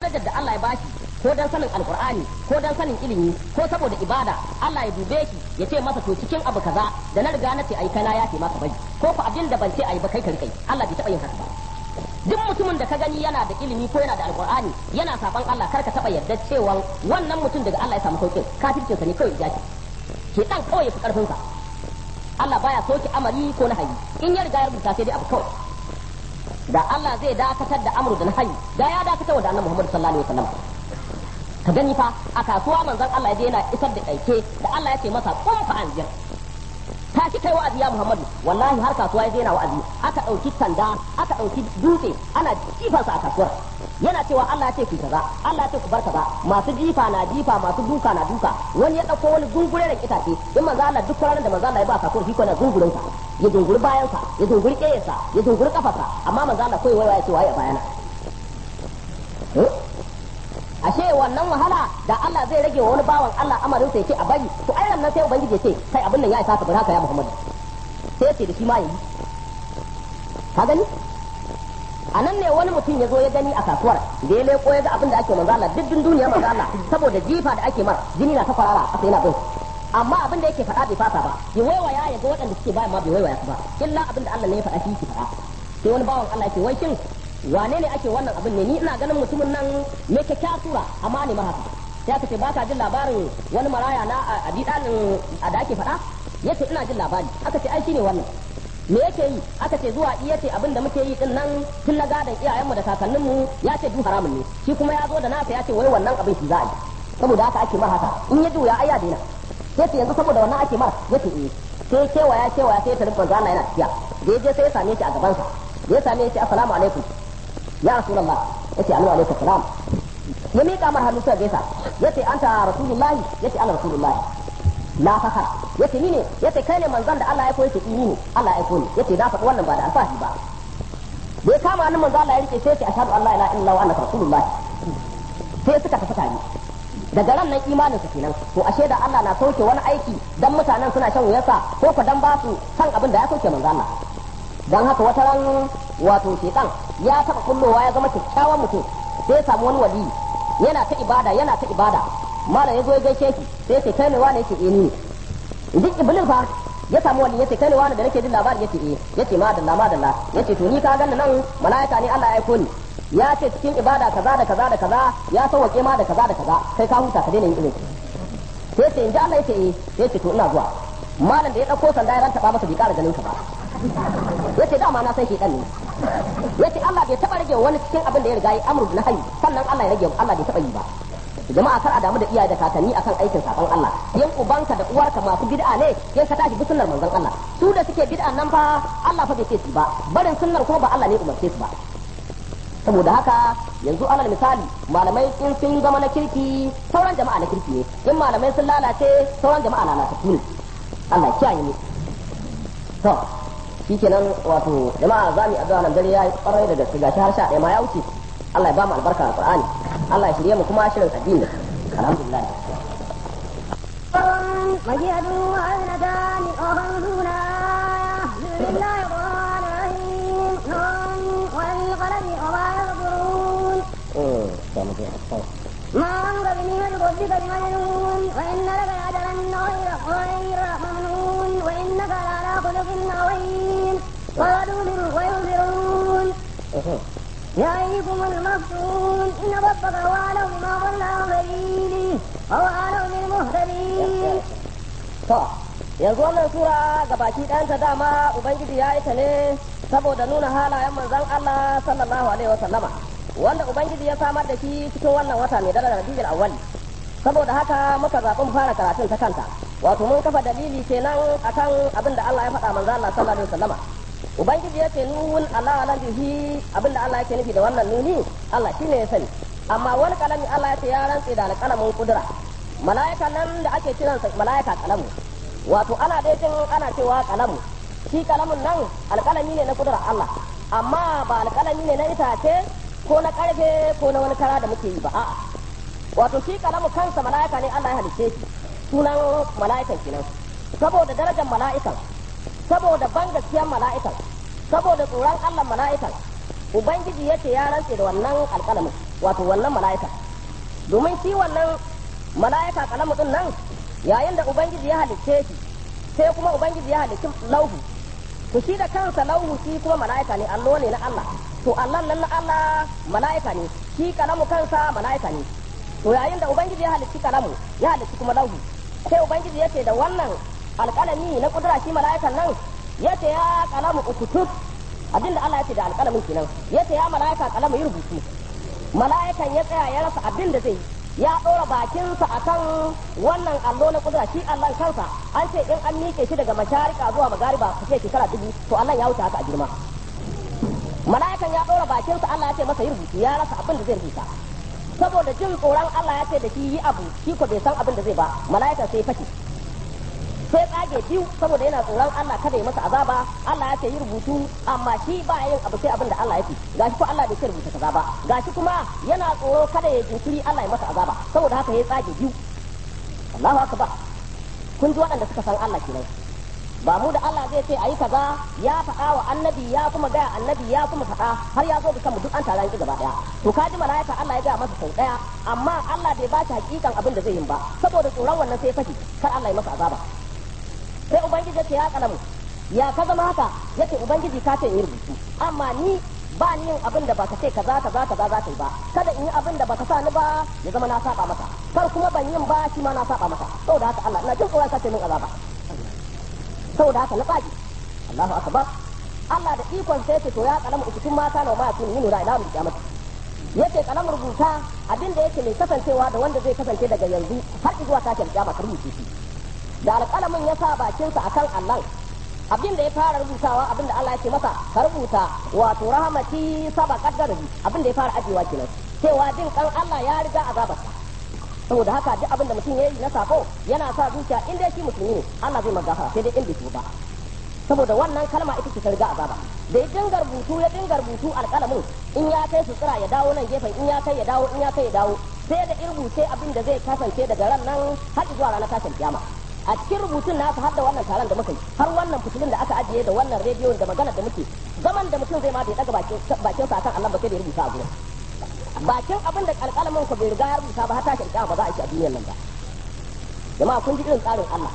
darajar da Allah ya bashi ko dan sanin alkur'ani ko dan sanin ilimi ko saboda ibada Allah ya dube shi ya ce masa to cikin abu kaza da na riga na ce ai kana ya ce maka bari ko ku abin da ban ce ai ba kai kai Allah bai taba yin haka ba duk mutumin da ka gani yana da ilimi ko yana da alkur'ani yana saban Allah kar ka taba yarda cewa wannan mutum daga Allah ya samu saukin kafircin sa ne kawai ya ce ke dan kawai fi karfin sa Allah baya soki amari ko nahayi in ya riga ya rubuta sai dai abu kawai da Allah zai dakatar da amru da nahayi da ya dakatar da annabi Muhammad sallallahu alaihi wasallam ka gani fa a kasuwa manzon Allah ya je yana isar da aike da Allah ya ce masa kun fa anjir ta ki kai wa'azi ya Muhammadu wallahi har kasuwa ya je yana wa'azi aka dauki sanda aka dauki dutse ana jifansa a kasuwar yana cewa Allah ya ce ku kaza Allah ya ce ku bar kaza masu jifa na jifa masu duka na duka wani ya dauko wani gungure da itace in manzo Allah duk ranar da manzo Allah ya ba kasuwar shi ko na gungurin sa ya dunguri bayan sa ya dunguri kiyarsa ya dunguri kafarsa amma manzo Allah koyi waya ya ce waye bayana ashe wannan wahala da Allah zai rage wa wani bawan Allah amarin sai ce a bari to ai nan sai ubangiji ya ce kai abin nan ya isa ka bar haka ya Muhammad sai ce da shi ma yi ka gani a nan ne wani mutum ya zo ya gani a kasuwar da ya leko ya ga abin da ake manzo Allah duk duniya manzo Allah saboda jifa da ake mar jini na ta kwarara a sai yana bin amma abin da yake faɗa bai fasa ba ya waiwaya ya ga waɗanda suke bayan ma bai waiwaya su ba illa abin da Allah ne ya faɗa shi yake faɗa sai wani bawan Allah yake wai shin wane ne ake wannan abin ne ni ina ganin mutumin nan me kyakkyawar sura amma ne mahaka sai aka ce baka jin labarin wani maraya na a didalin da ake faɗa yace ina jin labari aka ce ai shine wannan me yake yi aka ce zuwa iya ce abin da muke yi din nan tun na gadon iyayenmu da kakanninmu ya ce duk haramun ne shi kuma ya zo da nasa ya ce wai wannan abin shi za a yi saboda haka ake mar haka in ya juya ai ya daina sai ce yanzu saboda wannan ake mar yace eh sai kewaya kewaya sai ta rinka zana yana tafiya da ya je sai ya same shi a gabansa ya same shi assalamu alaikum ya rasulullah yace annabi alaihi salam ya mika mar hannu sai gaisa yace anta rasulullahi yace ana rasulullahi la fakar yace ni ne yace kai ne manzon da Allah ya koyi ni ne Allah ya koyi yace da faɗi wannan ba da alfahi ba bai kama hannun manzon Allah ya rike sai yace ashhadu an la ilaha illallah wa annaka rasulullahi sai suka tafi tare daga ran nan imanin su kenan to ashe da Allah na sauke wani aiki dan mutanen suna shan wuyarsa ko ko dan ba su san abin da ya sauke manzon Allah dan haka wata ran wato shedan ya taba kullowa ya zama kyakkyawan mutum sai ya samu wani wali yana ta ibada yana ta ibada mala ya zo ya gaishe shi sai ce kai ne wani yake eh ni ne duk iblis fa ya samu wali yace kai ne wani da nake jin labari yace eh yace ma dalla ma dalla yace to ni ka ganni nan malaika ne Allah ya aiko ni ya ce cikin ibada kaza da kaza da kaza ya sauke ma da kaza da kaza kai ka huta ka daina yin irin sai ce in ji Allah yace eh yace to ina zuwa malam da ya dauko sanda ya ranta masa bai kara ganin ka ba yace dama na san shedan ne yace Allah bai taba rage wani cikin abin da ya riga yi amru na hayi sannan Allah ya rage Allah bai taba yi ba jama'a kar a damu da iyaye da kakanni akan aikin sakon Allah yan ubanka da uwarka masu bid'a ne yan ka tashi bi sunnar manzon Allah su da suke bid'a nan fa Allah fa bai ce su ba barin sunnar ko ba Allah ne umarce su ba saboda haka yanzu alal misali malamai in sun zama na kirki sauran jama'a na kirki ne in malamai sun lalace sauran jama'a lalatattu ne Allah ya kiyaye mu to shikenan wato jama'a za mu yi addu'a nan dare yayi kwarai da gaske gashi har sha ɗaya ma ya wuce Allah ya ba mu albarka alqur'ani Allah ya shirye mu kuma shirin addini alhamdulillah وجهد وأذنتان وخمسون آية بسم الله الرحمن الرحيم نون والقلم وما يسطرون ما أنت بنعمة ربك بمجنون وإن لك لأجرا غير غير ممنون وإنك لعلى خلق عظيم ويدون وينذرون يعيكم المفتون إن ربك هو أعلم بما ضل عن سبيله وهو أعلم بالمهتدين to yanzu wannan sura gabaki ɗayanta dama ubangiji ya yi ta ne saboda nuna halayen manzon Allah sallallahu alaihi wa sallama wanda ubangiji ya samar da shi cikin wannan wata mai darajar Rabiul Awwal saboda haka muka zaɓi mu fara karatun ta kanta wato mun kafa dalili kenan akan abin da Allah ya faɗa manzon Allah sallallahu alaihi wa sallama ubangiji ya ce nuhun Allah ala bihi abin da Allah yake nufi da wannan nuni Allah shine ya sani amma wani kalami Allah ya ce ya rantse da alƙalamin kudura mala'ika nan da ake kiransa mala'ika kalamu wato ana dai jin ana cewa kalamu shi kalamun nan alkalami ne na kudurar Allah amma ba alkalami ne na itace ko na karfe ko na wani kara da muke yi ba a'a wato shi kalamu kansa mala'ika ne Allah ya halicce shi sunan mala'ikan kenan saboda darajar mala'ikan saboda ban gaskiyar mala'ikan saboda tsoron Allah mala'ikan ubangiji yace ya rantse da wannan alkalamin wato wannan mala'ika domin shi wannan mala'ika kalamu din nan yayin da ubangiji ya halicce shi sai kuma ubangiji ya halicci lauhu to shi da kansa lauhu shi kuma mala'ika ne allo ne na Allah to Allah nan na Allah mala'ika ne shi kalamu kansa mala'ika ne to yayin da ubangiji ya halicci kalamu ya halicci kuma lauhu sai ubangiji yace da wannan alƙalami na kudura shi mala'ikan nan yace ya kalamu ukutub abinda Allah yace da alƙalamin kenan yace ya mala'ika kalamu yi rubutu mala'ikan ya tsaya ya rasa abin da zai ya ɗora bakinsa akan wannan allo na kudura shi Allah kansa an ce in an miƙe shi daga masharika zuwa magariba ku ce shekara dubu to Allah ya wuce haka a girma mala'ikan ya ɗora bakinsa Allah ya ce masa yi rubutu ya rasa abin da zai rubuta saboda jin tsoron Allah ya ce da shi yi abu shi ko bai san abin da zai ba mala'ikan sai fashe sai tsage biyu saboda yana tsoron Allah kada ya masa azaba Allah ya ce yi rubutu amma shi ba yin abu sai abin da Allah ya ce gashi ko Allah bai ce rubuta kaza ba gashi kuma yana tsoro kada ya jinkiri Allah ya masa azaba saboda haka ya tsage biyu Allahu akbar kun ji waɗanda suka san Allah kenan ba mu da Allah zai ce ayi kaza ya faɗa wa annabi ya kuma gaya annabi ya kuma faɗa har ya zo da kanmu duk an taron ki gaba daya to ka ji malaika Allah ya gaya masa sau daya amma Allah bai ba shi hakikan abin da zai yi ba saboda tsoron wannan sai fashi kar Allah ya masa azaba sai ubangiji ce ya kalamu ya ka zama haka yace ubangiji ka ce in rubutu amma ni ba ni yin abin da baka ce kaza kaza kaza za ka yi ba kada in yi abin da baka sa ni ba ya zama na saba maka kar kuma ban yin ba shi ma na saba maka saboda haka Allah ina jin tsoron ka ce min azaba saboda haka na tsage Allahu akbar Allah da ikon sai ce to ya kalamu ukutun mata na ma tun yinu da ila mu kiyamata yace kalam rubuta abin da yake mai kasancewa da wanda zai kasance daga yanzu har zuwa tashin kiyama ka rubuce shi da alƙalamin ya sa bakinsa akan Allah abin da ya fara rubutawa abin da Allah ya ce masa ka rubuta wato rahmati saba kaddari abin da ya fara ajewa kenan cewa jin kan Allah ya riga azabarsa saboda haka duk abin da mutum ya yi na sako yana sa zuciya in dai shi musulmi ne Allah zai magafara sai dai in bai ba saboda wannan kalma ita ce ta riga azaba da ya dinga rubutu ya dinga rubutu alƙalamin in ya kai su tsira ya dawo nan gefen in ya kai ya dawo in ya kai ya dawo sai da in rubuce abin da zai kasance daga ran nan har zuwa ranar tashin kiyama a cikin rubutun nasa har da wannan taron da muka yi har wannan fitilun da aka ajiye da wannan rediyon da magana da muke zaman da mutum zai ma bai daga bakin bakin sa kan Allah ba sai da ya rubuta a gurin bakin abin da alƙalamin ku bai riga ya rubuta ba har tashin kiyama ba za a yi a duniyar nan ba jama'a kun ji irin tsarin Allah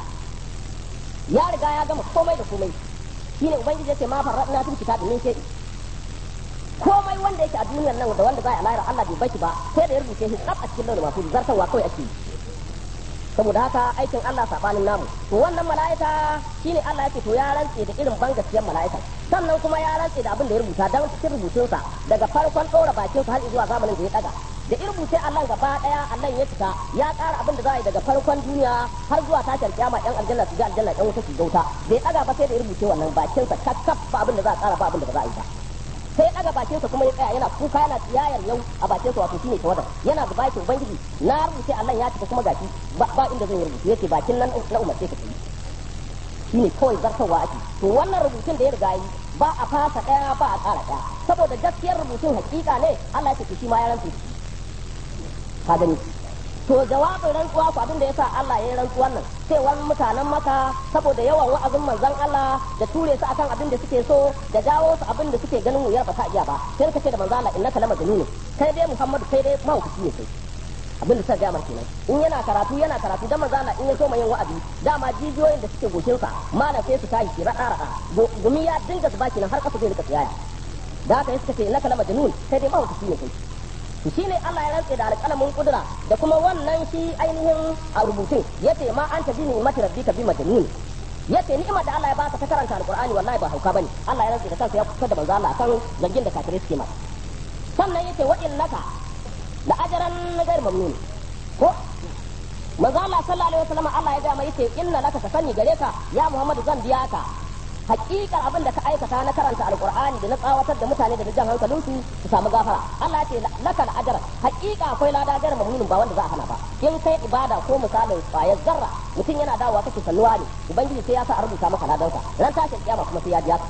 ya riga ya gama komai da komai shine ubangiji yace ma farradna fil kitabi min shay'in komai wanda yake a duniyar nan da wanda za a lahira Allah bai baki ba sai da ya rubuce shi tsaf a cikin launin mafi zartarwa kawai ake yi saboda haka aikin Allah sabanin namu to wannan mala'ika shine Allah yake to ya rantse da irin ban gaskiyar mala'ika sannan kuma ya rantse da abin da ya rubuta dan cikin rubutunsa daga farkon ɗora bakin sa har zuwa zamanin da ya daga da irin rubuce Allah gaba daya Allah ya cika ya ƙara abin da za a yi daga farkon duniya har zuwa tashin kiyama yan aljanna su ga aljanna yan wuta su gauta bai daga ba sai da ya rubuce wannan bakin sa kakkaf ba abin da za a ƙara ba abin da ba za a yi ba sai ya daga bakinsa kuma ya tsaya yana kuka yana tsiyayar yau a bakinsa wato shine tawadar yana da bakin ubangiji na rubuce Allah ya cika kuma gashi ba inda zan yi rubutu yace bakin nan na umarce ka yi shine kawai zartarwa ake to wannan rubutun da ya riga yi ba a fasa daya ba a tsara daya saboda gaskiyar rubutun hakika ne Allah ya ce shi ma ya rantsu ka gani to jawabin rantsuwa ku abin da yasa Allah ya yi rantsuwan nan sai wani mutanen maka saboda yawan wa'azin manzon Allah da ture su akan abin da suke so da jawo su abin da suke ganin wuyar ba ta iya ba sai ka ce da manzon Allah innaka lama ne kai dai Muhammadu kai dai mahaukaci ne kai abin da suka gaya mar kenan in yana karatu yana karatu dan manzon Allah in ya so mai yin wa'azi dama jijiyoyin da suke goshin sa malam sai su tashi ki rada rada gumi ya dinga su baki nan har kafa zai rika tsiyaya da haka suka ce innaka lama kai dai mahaukaci ne kai shi ne Allah ya rantse da alƙalamin kudura da kuma wannan shi ainihin a rubutun yace ma an tabi ni mata rabbika bi majnun yace ni'imar da Allah ya baka ta karanta alqur'ani wallahi ba hauka bane Allah ya rantse da kansa ya kusa da manzo Allah kan zargin da kafirai suke masa sannan yace wa innaka la ajran ghayr mamnun ko manzo Allah sallallahu alaihi wasallam Allah ya ga mai yace inna laka ka sani gare ka ya Muhammadu zan biya ka hakikar abin da ka aikata na karanta alkur'ani da na tsawatar da mutane da jan hankalinsu su samu gafara Allah ya ce laka da ajara hakika akwai lada gar mamnunin ba wanda za a hana ba in kai ibada ko misalin kwayar zarra mutum yana dawowa kake salluwa ne ubangiji sai ya sa a rubuta maka ladansa ran tashin kiyama kuma sai ya biya ka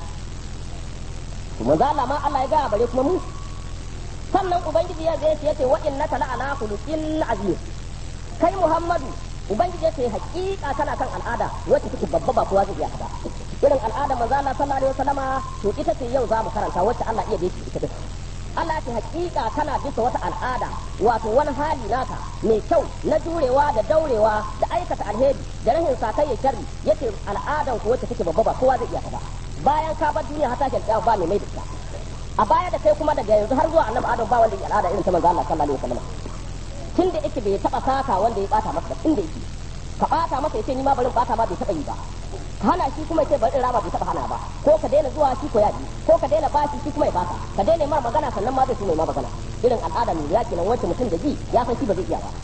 to manzo Allah ma Allah ya ga bare kuma mu sannan ubangiji ya zai ce wa innaka la ala khuluqin azim kai Muhammadu ubangiji ya ce hakika kana kan al'ada wacce take babba ba kowa zai iya ba irin al'ada manzo Allah sallallahu alaihi wasallama to ita ce yau za mu karanta wacce Allah iya dace ita duk Allah ya ce hakika kana bisa wata al'ada wato wani hali naka mai kyau na jurewa da daurewa da aikata alheri da rahin sakayya sharri yace al'adan ku wacce take babba ba kowa zai iya ta ba bayan ka bar duniya har tashin kiyama ba mai mai da ita a baya da kai kuma daga yanzu har zuwa annabi adam ba wanda ya al'ada irin ta manzo Allah sallallahu alaihi wasallam tunda yake bai taba saka wanda ya bata masa tunda yake ka bata masa yace ni ma barin bata ma bai taba yi ba hana shi kuma yace bari rama bai taba hana ba ko ka daina zuwa shi ko ya ji ko ka daina bashi shi kuma ya baka ka daina mar magana sannan ma zai so mai ma magana irin al'ada ne ya kenan wacce mutum da ji ya san shi ba zai iya ba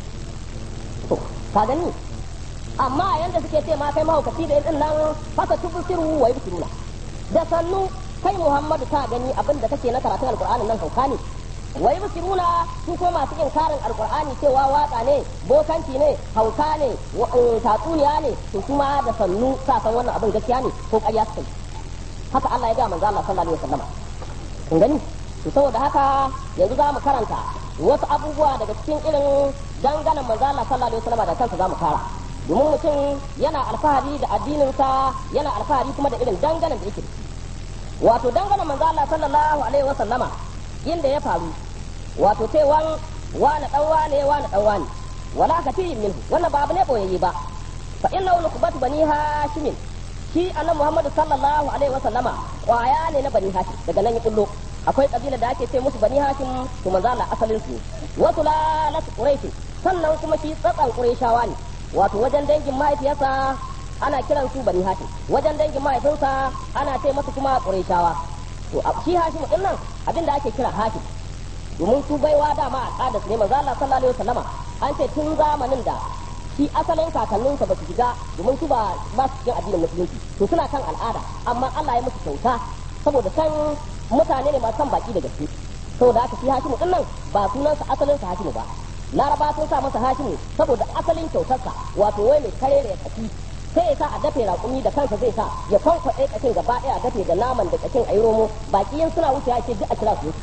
to ka gani amma yanda suke ce ma kai mahaukaci da irin nan fasa tubusiru wa yubsiruna da sannu kai Muhammadu ka gani abin da kake na karatun alkur'ani nan hauka ne wai musiruna su ko masu inkarin alkur'ani cewa waka ne bokanci ne hauka ne tatsuniya ne to kuma da sannu sa san wannan abin gaskiya ne ko ƙarya suka yi haka Allah ya ga manzo Allah sallallahu alaihi wasallam kun gani to saboda haka yanzu za mu karanta wasu abubuwa daga cikin irin danganan manzo Allah sallallahu alaihi wasallam da kansa za mu fara domin mutum yana alfahari da addininsa yana alfahari kuma da irin danganan da yake da wato dangane manzo Allah sallallahu alaihi wa sallama inda ya faru wato sai wan wani dan wane wani dan wane wala katirin minhu wannan ba abu ne boyayye ba fa inna nukbatu bani hashim shi annabi Muhammad sallallahu alaihi wa sallama kwaya ne na bani hashim daga nan ya kullo akwai kabila da ake ce musu bani hashim to manzo Allah asalin su wasu lalat quraish sannan kuma shi tsatsan qurayshawa ne wato wajen dangin mahaifiyarsa ana kiran su bani hashim wajen dangin mahaifinsa ana ce masa kuma qurayshawa to shi hashim din nan abinda ake kira hashim domin su baiwa dama a kada su ne manzo Allah sallallahu alaihi wasallama an ce tun zamanin da shi asalin kakanninsa ba su shiga domin su ba ba su cikin addinin musulunci to suna kan al'ada amma Allah ya musu kyauta saboda san mutane ne masu san baki da gaske saboda haka shi hashimu din nan ba sunansa asalin sa hashimu ba laraba sun sa masa hashimu saboda asalin kyautarsa wato wai mai kare da ya kaci sai ya sa a dafe raƙumi da kansa zai sa ya kwankwaɗe ƙashin gaba ɗaya a dafe da naman da ƙashin a yi romo baki yin suna wuce ce duk a kira su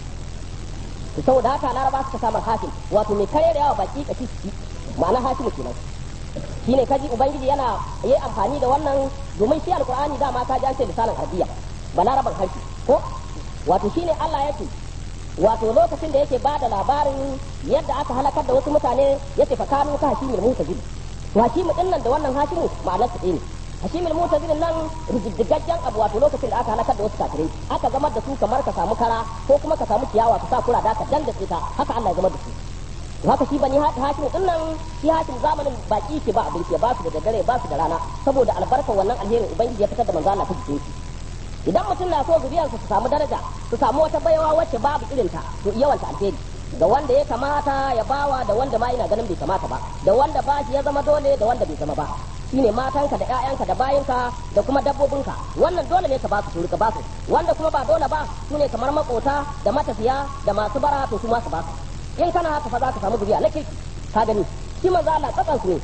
to saboda haka laraba suka samar hakim wato mai kare da yawa baki ƙashi su ma'ana hakimu kenan shine kaji ubangiji yana yi amfani da wannan domin shi alqur'ani dama ka ji an ce lisanin arabiya balaraban harshe ko wato shine Allah yake wato lokacin da yake bada labarin yadda aka halakar da wasu mutane yace fa kanu ka hashimul mutazil to hashimu din nan da wannan hashimu ma'anar su ne hashimul mutazil nan rijiddigaggen abu wato lokacin da aka halakar da wasu kafirai aka zamar da su kamar ka samu kara ko kuma ka samu ciyawa ka sa kura da ka dandace ta haka Allah ya zamar da su haka shi bani hashim din nan shi hashim zamanin baki ke ba abinci ba su da daddare ba su da rana saboda albarkar wannan alherin ubangiji ya fitar da manzo Allah ta jikin shi idan mutum na so zuriyarsa su samu daraja su samu wata baiwa wacce babu irin ta to yawanta alheri da wanda ya kamata ya bawa da wanda ma yana ganin bai kamata ba da wanda ba shi ya zama dole da wanda bai zama ba shine matanka da ƴaƴanka da bayinka da kuma dabbobinka wannan dole ne ka ba su su rika ba su wanda kuma ba dole ba su ne kamar makota da matafiya da masu bara to su ma su ba su in kana haka fa za ka samu zuriya na kirki ka gani shi manzo Allah tsakan su ne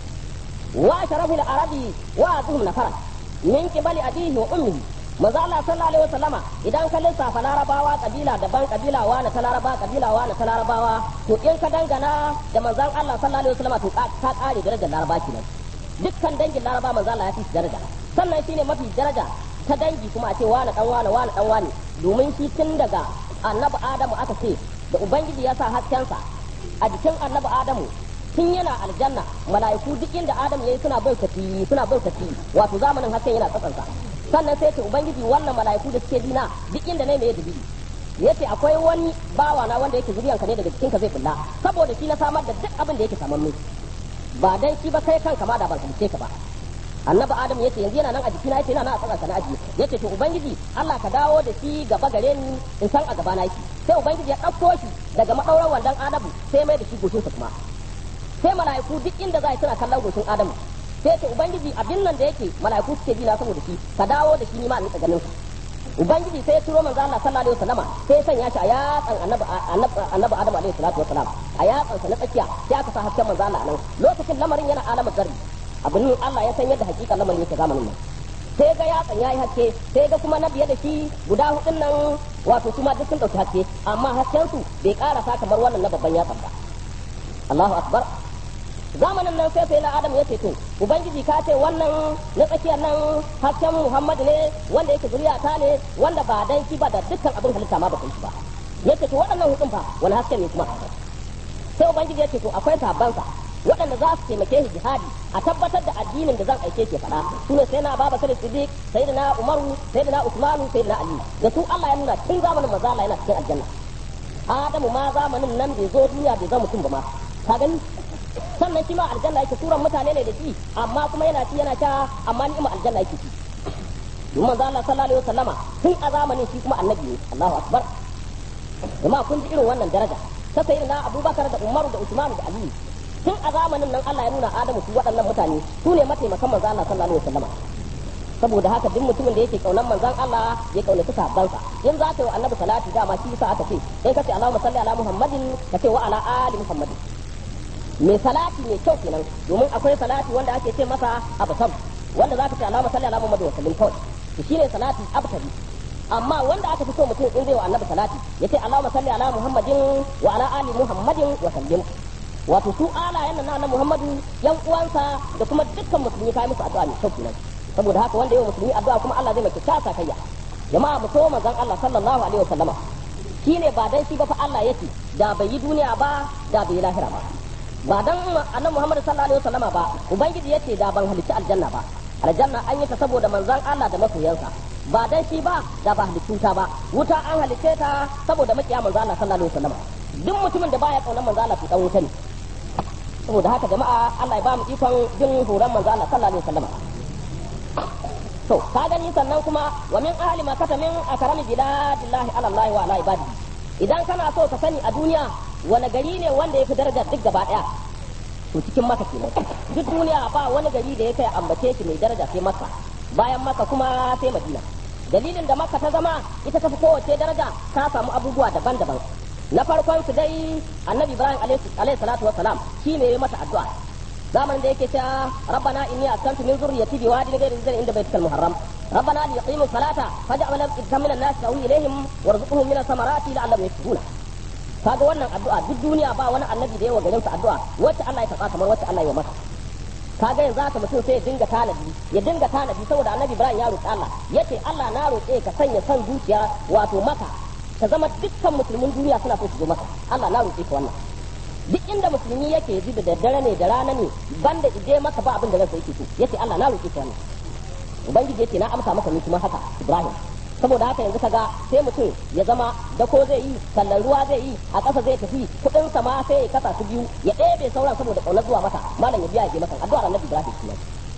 wa sharafil arabi wa azhum nafara min qibali abihi wa ummihi manzo Allah sallallahu alaihi wasallama idan ka lissafa larabawa kabila daban kabila wa na ta laraba kabila wa na ta larabawa to in ka dangana da manzon Allah sallallahu alaihi wasallama to ka kare darajar laraba kenan dukkan dangin laraba manzo Allah ya fi daraja sannan shine mafi daraja ta dangi kuma a ce wani dan wani wani dan wani domin shi tun daga annabi Adamu aka ce da ubangiji ya sa haskensa a jikin annabi adamu tun yana aljanna mala'iku duk inda adam yayi suna bautaci suna bautaci wato zamanin hasken yana tsatsansa sannan sai ce ubangiji wannan mala'iku da suke dina duk inda ne mai dalili yace akwai wani bawa na wanda yake zuriyan ka ne daga cikin ka zai bulla saboda shi na samar da duk abin da yake samannu ba dan shi ba kai kanka ma da ban halice ka ba annabi adam yace yanzu yana nan a jikina yace yana nan a tsakanka na aji yace to ubangiji Allah ka dawo da shi gaba gare ni in san a gaba na yake sai ubangiji ya ɗauko shi daga maɗauran wandan adamu sai mai da shi goshinsa kuma sai mala'iku duk inda za a suna kallon goshin adamu sai ce ubangiji abin nan da yake mala'iku suke ji na saboda shi ka dawo da shi ni ma in ganin sa ubangiji sai ya turo manzo Allah sallallahu alaihi wasallama sai ya sanya shi a yatsan annabi annabi adamu alaihi salatu wasalam a yatsan sa na tsakiya sai aka sa hasken manzo Allah nan lokacin lamarin yana alamar zarri abin Allah ya san yadda hakika lamarin yake zamanin nan sai ga yatsan yayi haske sai ga kuma na biye da shi guda hudun nan wato su ma duk sun dauki haske amma hasken su bai karasa kamar wannan na babban yatsan ba Allahu akbar zamanin nan sai sai na Adam ya ce to ubangiji ka ce wannan na tsakiyar nan hasken Muhammad ne wanda yake zuriya ta ne wanda ba dan shi ba da dukkan abin halitta ma ba kai shi ba yace to waɗannan hudun fa wani haske ne kuma sai ubangiji yace to akwai sabansa waɗanda za su taimake shi jihadi a tabbatar da addinin da zan aike ke faɗa su ne sai na baba sai siddiq sai na umaru sai na usmanu sai na ali da su Allah ya nuna tun zamanin maza Allah yana cikin aljanna adamu ma zamanin nan bai zo duniya bai zama mutum ba ma ka gani sannan shi ma aljanna yake turan mutane ne da shi amma kuma yana ci yana sha amma ni'ima aljanna yake ci domin manzo Allah sallallahu alaihi wasallama tun a zamanin shi kuma annabi ne Allahu akbar jama'a kun ji irin wannan daraja ta sayyidina Abubakar da Umaru da Usman da Ali tun a zamanin nan Allah ya nuna Adamu su waɗannan mutane su ne mataimakan manzo Allah sallallahu alaihi wasallama saboda haka duk mutumin da yake kaunan manzon Allah ya kaunaci sahabbansa in za ka yi wa annabi salati dama shi yasa aka ce in ka ce Allahumma salli ala Muhammadin ka ce wa ala ali Muhammadin mai salati mai kyau kenan domin akwai salati wanda ake ce masa abasam wanda za ka ce Allahumma salli ala Muhammadin wa sallim kawai to shine salati abtari amma wanda aka fi so mutum in zai wa annabi salati ya ce Allahumma salli ala Muhammadin wa ala ali Muhammadin wa sallim wato su alayen nan na Muhammadu yan uwansa da kuma dukkan musulmi kai musu addu'a mai kyau kenan saboda haka wanda yau musulmi addu'a kuma Allah zai maki tasa kayya jama'a mu so manzon Allah sallallahu alaihi wasallama shine ba dan shi ba fa Allah yake da bai yi duniya ba da bai yi lahira ba ba dan annabi Muhammad sallallahu alaihi wasallama ba ubangiji yace da ban halicci aljanna ba aljanna an yi ta saboda manzon Allah da masoyansa ba dan shi ba da ba halicci ta ba wuta an halicce ta saboda makiya manzon Allah sallallahu alaihi wasallama duk mutumin da baya kaunar manzon Allah to dan wuta ne saboda haka jama'a Allah ya ba mu ikon bin horon manzon Allah sallallahu alaihi wasallama to ka gani sannan kuma wa min ahli makata min akrami biladillahi ala Allah wa ala ibadi idan kana so ka sani a duniya wani gari ne wanda ya fi daraja duk gaba daya to cikin maka kenan duk duniya ba wani gari da ya kai ambace shi mai daraja sai maka bayan maka kuma sai madina dalilin da maka ta zama ita ta fi kowace daraja ta samu abubuwa daban-daban na farkon su dai annabi ibrahim alaihi salatu wassalam shi ne ya mata addu'a zamanin da yake cewa rabbana inni askantu min zurriyyati bi wadin ghairi zin inda baitikal muharram rabbana li yuqimu salata faj'al afidatan min an-nas tawi ilayhim warzuqhum min ath-thamarati la'allahum yashkuruna kaga wannan addu'a duk duniya ba wani annabi da yawa garin sa addu'a wacce Allah ya taba kamar wacce Allah ya masa kaga yanzu haka mutum sai ya dinga tanadi ya dinga tanadi saboda annabi Ibrahim ya roki Allah yace Allah na roƙe ka sanya san zuciya wato maka ta zama dukkan musulmin duniya suna so su zo maka Allah na roƙe ka wannan duk inda musulmi yake ji da daddare ne da rana ne banda ije maka ba abin da ransa yake so yace Allah na roƙe ka wannan ubangiji yace na amsa maka ni kuma haka Ibrahim saboda haka yanzu kaga sai mutum ya zama da ko zai yi sallan ruwa zai yi a ƙasa zai tafi kuɗin sa ma sai ya kasa su biyu ya ɗebe sauran saboda ƙaunar zuwa masa malam ya biya ya je masa addu'ar Annabi Ibrahim kenan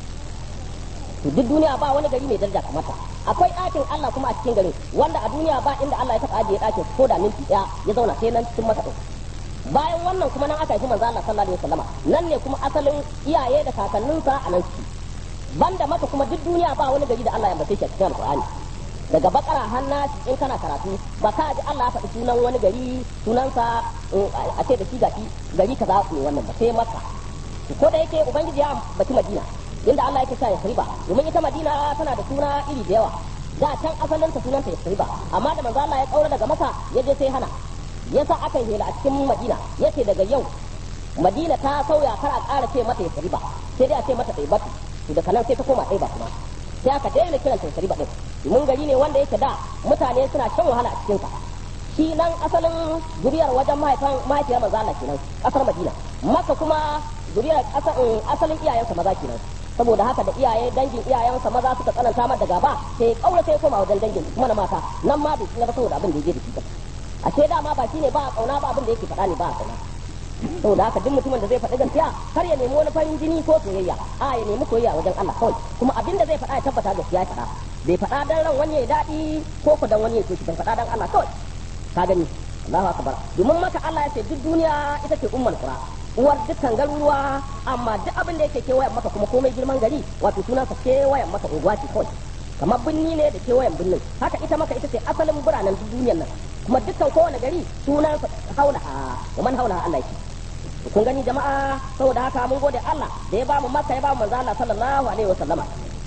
to duk duniya ba wani gari mai daraja kamar ta akwai ɗakin Allah kuma a cikin garin wanda a duniya ba inda Allah ya taɓa ajiye ɗakin ko da minti ɗaya ya zauna sai nan cikin masa bayan wannan kuma nan aka haifi manzo Allah sallallahu alaihi wasallama nan ne kuma asalin iyaye da kakanninsa a nan ciki banda maka kuma duk duniya ba wani gari da Allah ya bace shi a cikin Alƙur'ani daga bakara hanna in kana karatu ba ka ji Allah ya faɗi sunan wani gari sunansa a ce da shi gashi gari kaza ne wannan ba sai maka ko da yake ubangiji ya baci Madina inda Allah yake sa ya riba domin ita Madina tana da suna iri da yawa da can asalin ta sunanta ya riba amma da manzo Allah ya kaura daga maka ya je sai hana yasa aka yi hela a cikin Madina yace daga yau Madina ta sauya kar a ƙara ce mata ya riba sai dai a ce mata ɗaibatu to daga nan sai ta koma ɗaiba kuma sai aka daina kiran ta riba din domin gari ne wanda yake da mutane suna shan wahala a cikin sa shi nan asalin zuriyar wajen mahaifan mahaifiyar manzo Allah kenan kasar Madina maka kuma zuriyar asalin iyayensa maza kenan saboda haka da iyaye dangin iyayensa maza suka tsananta mar da gaba sai kaura sai koma wajen dangin kuma na mata nan ma bai tsira saboda abin da yake da shi a ce dama ba shine ba a kauna ba abin da yake faɗa ne ba a kauna saboda haka duk mutumin da zai faɗi gaskiya kar ya nemi wani farin jini ko soyayya a ya nemi soyayya wajen Allah kawai kuma abin da zai faɗa ya tabbata gaskiya ya faɗa bai faɗa dan ran wani ya daɗi ko ku dan wani ya so bai faɗa dan Allah kawai ka gani Allahu akbar domin maka Allah ya ce duk duniya ita ce ummul qura uwar dukkan garuruwa amma duk abin da yake kewayen maka kuma komai girman gari wato sunansa kewayen maka unguwa ce kawai kamar binni ne da kewayen binnin haka ita maka ita ce asalin biranen duk duniyar nan kuma dukkan kowane gari sunansa haula wa man haula Allah yake kun gani jama'a saboda haka mun gode Allah da ya ba mu maka ya ba mu manzo Allah sallallahu alaihi wasallama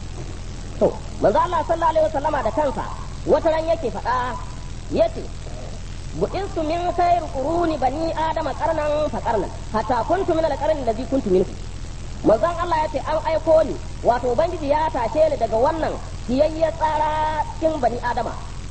to manzo Allah sallallahu alaihi wasallama da kansa wata ran yake faɗa yace bu'insu min khayr quruni bani adama qarnan fa qarnan hatta kuntu min al-qarni alladhi kuntu minhu manzon Allah yace an aiko ni wato ubangiji ya tashe ni daga wannan kiyayye tsara cikin bani adama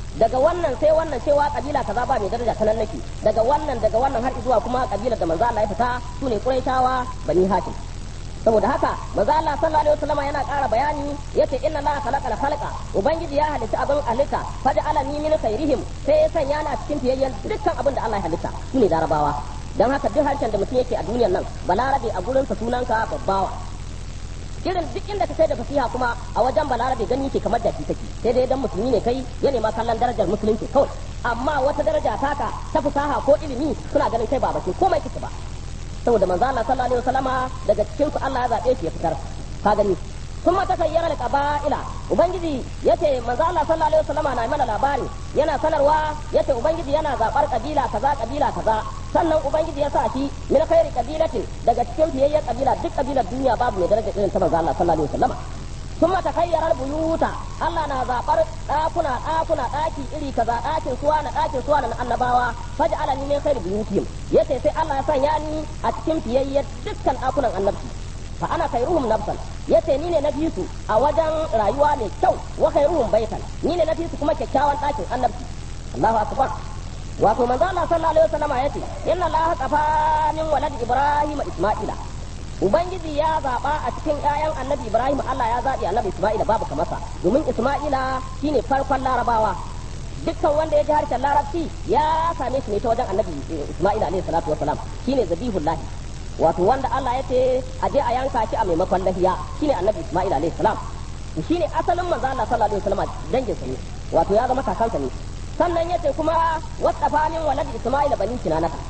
daga wannan sai wannan cewa kabila kaza ba mai daraja ta nan nake daga wannan daga wannan har zuwa kuma kabilar da manzo Allah ya fita sune Quraishawa bani Hashim saboda haka manzo Allah sallallahu alaihi wasallam yana ƙara bayani yace inna Allah khalaqa khalqa ubangiji ya halitta abin halitta faj'ala ni min khairihim sai ya sanya na cikin fiyayyen dukkan abin da Allah ya halitta shine larabawa dan haka duk harshen da mutum yake a duniyar nan balarabe a gurin sa sunanka babbawa irin duk inda ka kai da fasiha kuma a wajen balarabe gani ke kamar da take sai dai dan musulmi ne kai ya nema kallon darajar musulunci kawai amma wata daraja taka ta fasaha ko ilimi suna ganin kai ba bace komai kike ba saboda manzo Allah sallallahu alaihi wasallama daga cikin su Allah ya zabe shi ya fitar ka gani kuma ta sayyara qaba'ila ubangiji yace manzo Allah sallallahu alaihi wasallama na mana labari yana sanarwa yace ubangiji yana zabar kabila kaza kabila kaza sannan ubangiji ya sa shi min khairi kabilatin daga cikin fiyayyen kabila duk kabilar duniya babu mai daraja irin ta manzo Allah sallallahu alaihi wasallama ثم تخير البيوت الله نا زابر داكنا داكنا داكي iri kaza dakin suwa na dakin suwa na annabawa faj'alani min khairi buyutihim yace sai Allah ya sanya ni a cikin fiyayyen dukkan dakunan annabci fa ana khairuhum nafsan yace ni ne na biyu su a wajen rayuwa mai kyau wa khairuhum baitan ni ne na biyu su kuma kyakkyawan dakin annabci Allahu akbar wato manzo Allah sallallahu alaihi wasallam yace inna Allah qafa min walad ibrahim isma'ila ubangiji ya zaba a cikin ƴaƴan annabi ibrahim Allah ya zabi annabi isma'ila babu kamasa domin isma'ila shine farkon larabawa dukkan wanda ya ji harshen larabci ya same shi ne ta wajen annabi isma'ila alaihi salatu wasalam shine zabihullahi wato wanda Allah ya ce a je a yanka shi a maimakon lahiya shine annabi isma'ila alaihi salam shine asalin manzo Allah sallallahu alaihi wasallam dangin sa ne wato ya zama kakansa ne sannan yace kuma wasafanin walad isma'ila bani kinanaka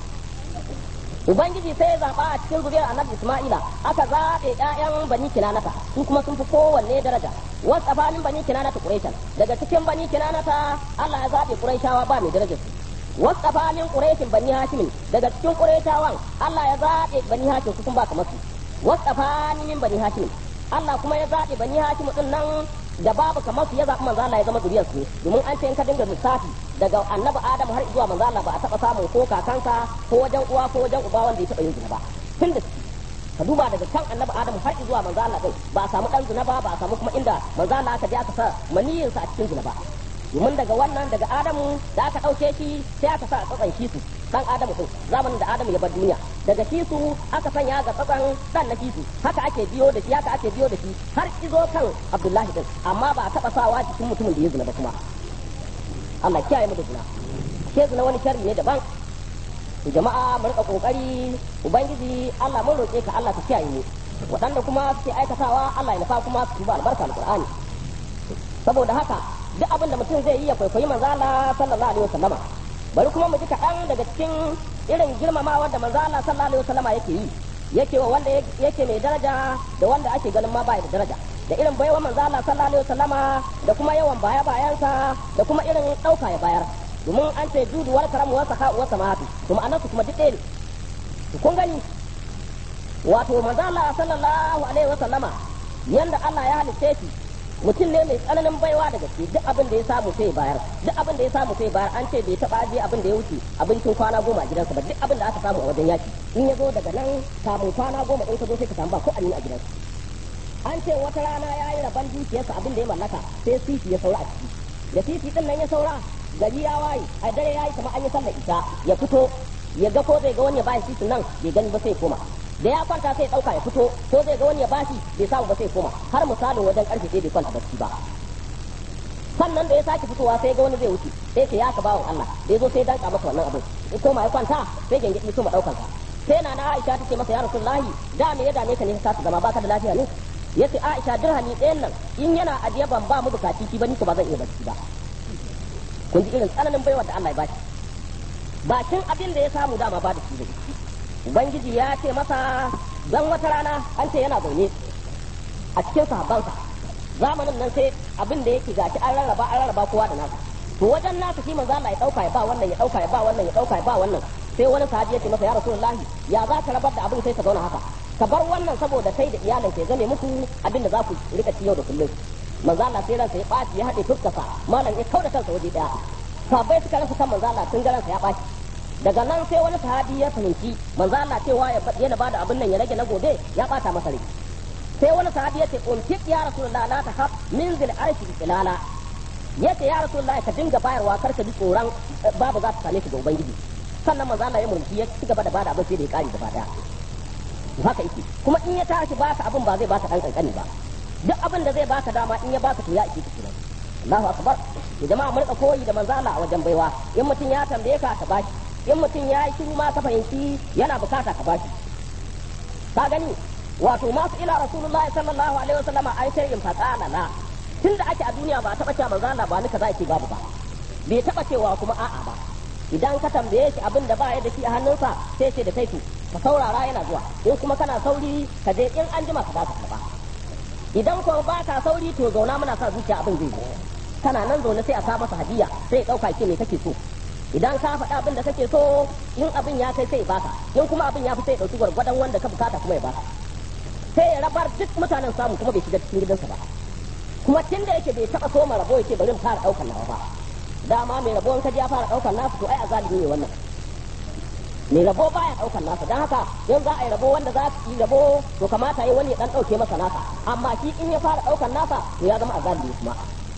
ubangiji sai ya zaba a cikin zuriyar annabi isma'ila aka zabe ƴaƴan bani kinanata su kuma sun fi kowanne daraja wasafanin bani kinanata quraishan daga cikin bani kinanata Allah ya zabe quraishawa ba mai darajar su wasafanin quraishin bani hashimin daga cikin quraishawan Allah ya zabe bani hashim su kun ba kamar su wasafanin min bani hashimin Allah kuma ya zabe bani hashim din nan da babu kamar su ya zaɓi manzo Allah ya zama zuriyar su domin an ce in ka dinga lissafi daga annabi Adam har zuwa manzo Allah ba a taɓa samun ko kakanka ko wajen uwa ko wajen uba wanda ya taɓa yin zina ba tun da ka duba daga kan annabi Adam har zuwa manzo Allah kai ba a samu dan zina ba ba a samu kuma inda manzo Allah aka je aka sa maniyin sa a cikin zina ba domin daga wannan daga Adamu da aka ɗauke shi sai aka sa a tsatsan shi su dan Adamu din zamanin da Adamu ya bar duniya daga shi su aka sanya ga tsatsan dan na shi su haka ake biyo da shi haka ake biyo da shi har izo kan Abdullahi din amma ba a taba sawa cikin mutumin da ya zina ba kuma Allah kiyaye mu da zina ke zina wani sharri ne daban to jama'a mu rika kokari ubangiji Allah mun roke ka Allah ka kiyaye mu waɗanda kuma suke aikatawa Allah ya nufa kuma su ba albarka alqur'ani saboda haka duk abin da mutum zai yi ya kwaikwayi manzo Allah sallallahu alaihi wasallama bari kuma mu ji kaɗan daga cikin irin girmamawa da manzo Allah sallallahu alaihi wasallama yake yi yake wa wanda yake mai daraja da wanda ake ganin ma bai da daraja da irin baiwa manzo Allah sallallahu alaihi wasallama da kuma yawan baya bayansa da kuma irin dauka ya bayar domin an ce judu wal karamu wa saka wa samatu kuma annasu kuma duk ɗaya ne kun gani wato manzo Allah sallallahu alaihi wasallama yanda Allah ya halice shi mutum ne mai tsananin baiwa da gaske duk abin da ya samu sai bayar duk abin da ya samu sai bayar an ce bai taba aje abin da ya wuce abincin kwana goma a gidansa ba duk abin da aka samu a wajen yaki in ya zo daga nan kamun kwana goma in ka zo sai ka samu ba ko amini a gidansa an ce wata rana ya yi rabon dukiyarsa abin da ya mallaka sai sisi ya saura a ciki da sisi din nan ya saura gari ya waye a dare ya yi kamar an yi sallar isa ya fito ya ga ko zai ga wani ya bashi sisin nan bai gani ba sai koma da ya kwanta sai dauka ya fito ko zai ga wani ya bashi bai samu ba sai koma har misalin wajen karfe sai bai kwanta bacci ba sannan da ya sake fitowa sai ga wani zai wuce sai ce ya ka bawon Allah da ya zo sai danka masa wannan abin ya koma ya kwanta sai gengedi su ma daukan sa sai na na Aisha tace masa ya Rasulullahi da me ya dame ka ne ka su zama baka da lafiya ne yace Aisha dirhami ɗayan nan in yana ajiye ban ba mu bukaci ki ba ni ko ba zan iya bacci ba kun ji irin tsananin baiwa da Allah ya bashi bakin abin da ya samu dama ba da shi zai ubangiji ya ce masa dan wata rana an ce yana zaune a cikin sahabbansa zamanin nan sai abin da yake gashi an rarraba an rarraba kowa da nasa to wajen nasa shi manzo Allah ya dauka ya ba wannan ya dauka ya ba wannan ya dauka ya ba wannan sai wani sahabi ya ce masa ya rasulullahi ya za ka rabar da abin sai ka zauna haka ka bar wannan saboda kai da iyalin ka zame muku abin da za ku rika ci yau da kullum manzo Allah sai ransa ya baci ya hade fuskarsa malam ya kauda kansa waje daya sahabbai suka rasa kan manzo Allah sun ga ransa ya baci daga nan sai wani sahabi ya fahimci manzo Allah cewa ya yana bada abin nan ya rage na gobe ya bata masa rai sai wani sahabi ya ce unfiq ya rasulullah la tahab min zil arshi ilala yace ya rasulullahi ka dinga bayarwa kar ka ji tsoron babu za ta same ka ga ubangiji sannan manzo Allah ya murmushi ya ci gaba da bada abin sai da ya kare gaba daya haka yake kuma in ya tashi baka abin ba zai baka dan kankani ba duk abin da zai baka dama in ya baka to ya ike ka kenan Allahu akbar ya jama'a mun koyi da manzo Allah a wajen baiwa in mutum ya tambaye ka ka bashi in mutum ya yi shiru ma ka fahimci yana bukata ka bashi ka gani wato masu ila rasulullah sallallahu alaihi wasallam an shay'in faqala la tunda ake a duniya ba taba cewa manzo Allah ba ni kaza yake babu ba bai taba cewa kuma a'a ba idan ka tambaye shi abin da ba ya da shi a hannunsa sai ce da kai ku ka saurara yana zuwa in kuma kana sauri ka je in an jima ka ba ka karba idan ko ba ka sauri to zauna muna sa zuciya abin zai zo kana nan zaune sai a sa masa hadiya sai ya dauka ke me kake so idan ka faɗa abin da kake so in abin ya kai sai ya baka in kuma abin ya fi sai ya dauki gwargwadon wanda ka bukata kuma ya baka sai ya rabar duk mutanen samu kuma bai shiga cikin gidansa ba kuma tun da yake bai taba so rabo yake bari mu fara daukar nawa ba dama mai rabo in ka ji ya fara daukar nasu to ai azalimi ne wannan mai rabo baya daukar nasa dan haka yau za a yi rabo wanda za su yi rabo to kamata yi wani ya dan dauke masa nasa amma shi in ya fara daukar nasa to ya zama azalimi kuma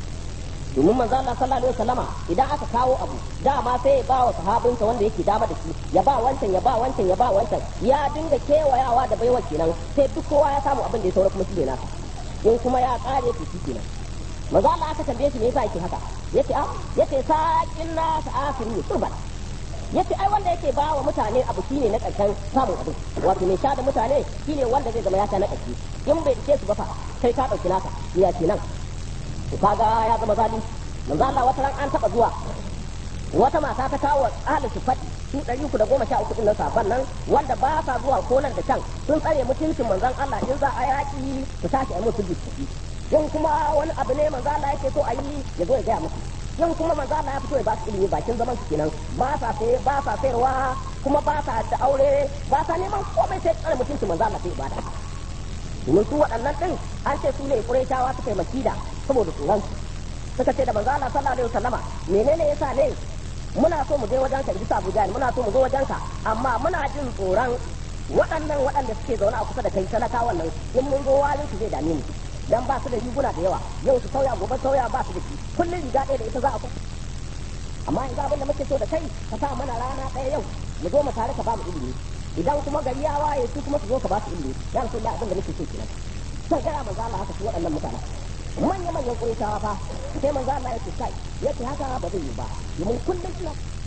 domin manzo Allah sallallahu alaihi wasallama idan aka kawo abu dama sai ya ba wa sahabinsa wanda yake dama da shi ya ba wancan ya ba wancan ya ba wancan ya dinga kewayawa da baiwa kenan sai duk kowa ya samu abin da ya saura kuma shi ne nasa in kuma ya kare to shi kenan manzo Allah aka tambaye shi me yasa yake haka yace a yace saqin nas akhiru turban yace ai wanda yake ba wa mutane abu shine na karshen samun abu wato mai sha da mutane shine wanda zai zama ya sha na karshe in bai dace su ba fa kai ka dauki naka ya ce nan to kaga ya zama zalunci manzo Allah wata ran an taba zuwa wata mata ta kawo ahli sifati su ɗari uku da goma sha uku ɗin safan nan wanda ba sa zuwa ko nan da can sun tsare mutuncin manzon Allah in za a yaƙi su tashi a mutu tafi in kuma wani abu ne manzo Allah yake so a yi ya zo ya gaya musu in kuma manzo Allah ya fito ya ba su ilimi bakin zaman su kenan ba sa sai ba sa sayarwa kuma ba sa da aure ba sa neman komai sai tsare mutuncin manzo Allah sai ibada domin su waɗannan ɗin an ce su ne ƙurayshawa suka yi makida saboda tsoron suka ce da manzo Allah sallallahu alaihi wasallama menene yasa ne muna so mu je wajen ka bisa Abuja muna so mu zo wajen ka amma muna jin tsoron waɗannan waɗanda suke zaune a kusa da kai talakawan nan in mun zo walin su zai dame mu dan ba su da riguna da yawa yau su sauya gobe sauya ba su da shi kullum riga ɗaya da ita za a kuma amma yanzu abin da muke so da kai ka sa mana rana ɗaya yau mu zo mu tare ka ba mu ilimi idan kuma gari ya waye su kuma su zo ka ba su ilimi ya rasu da abin da muke so kenan sai gara manzo Allah haka su waɗannan mutanen manya manyan ƙurayshawa fa sai manzo Allah ya ce kai yace haka ba zai yi ba domin kullum ina